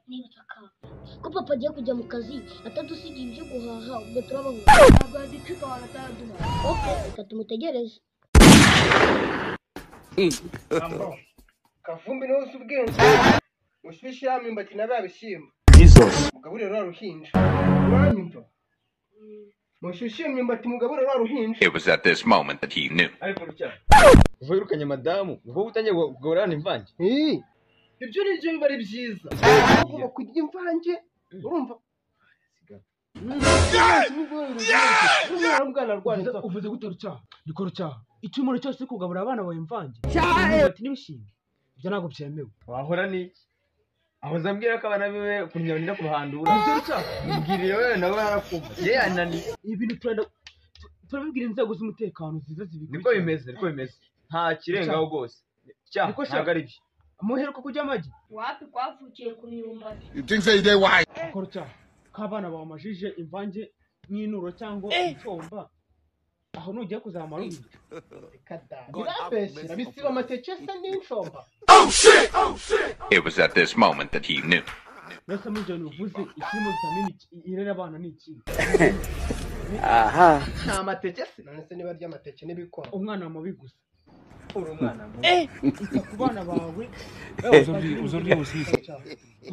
niba utakanga ko papa agiye kujya mu kazi atadusigiye ibyo guhaha ubwo turabaho ntabwo yaducikabana ataduha oke reka tumutegereze kavumbi niwe uzi ubwenge mushyushye ya myumbati na ba bishyimbo mugaburire rwa ruhinja uranyumva mushyushye iyo myumbati mugaburire rwa ruhinja It was at this moment that he knew. ubwo wirukanye madamu ubwo utangiye kugaburana imvange ibyo ni byo biba ari byiza ugomba kurya imvange urumva umwana w'ubwana rwanjye uvuze gute rucaha dukora rucaha icyumuro cyose cyo kugaburira abana bawe imvange imyumbati n'ibishyimbo ibyo ntabwo byemewe wahora ni ahoza ambwira ko abana biwe kunyura nira kubahandura ibyo rucaha mbwiriye wewe nawe arakumva ye anani ibi bintu turenda tu- turabibwira inzego z'umutekano ziza niko zibikurikira bimeze niko bimeze nta kirengaho rwose cyaha Niko sha- ntabwo ari byo muheruka kurya amagi wapi kwavukiye ku myumbati dukora rucaha k'abana bawe amajije imvange n'inuro cyangwa icyomba aho nugiye kuzamara ubica birabeshyira bisiba amateke se n'inshomba It was at this moment that he knew. mbese muri ibyo bintu uvuze ikirimo vitamini ki- irera abana ni ikihe nta mateke se none se niba arya amateke n'ibikoma umwana mubi gusa uri umwana ita ku bana bawe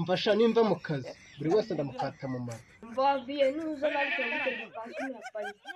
mfasha nimva mu kazi buri wese ndamukata mu mara mvaviye nuza batyo gute dupasi na parike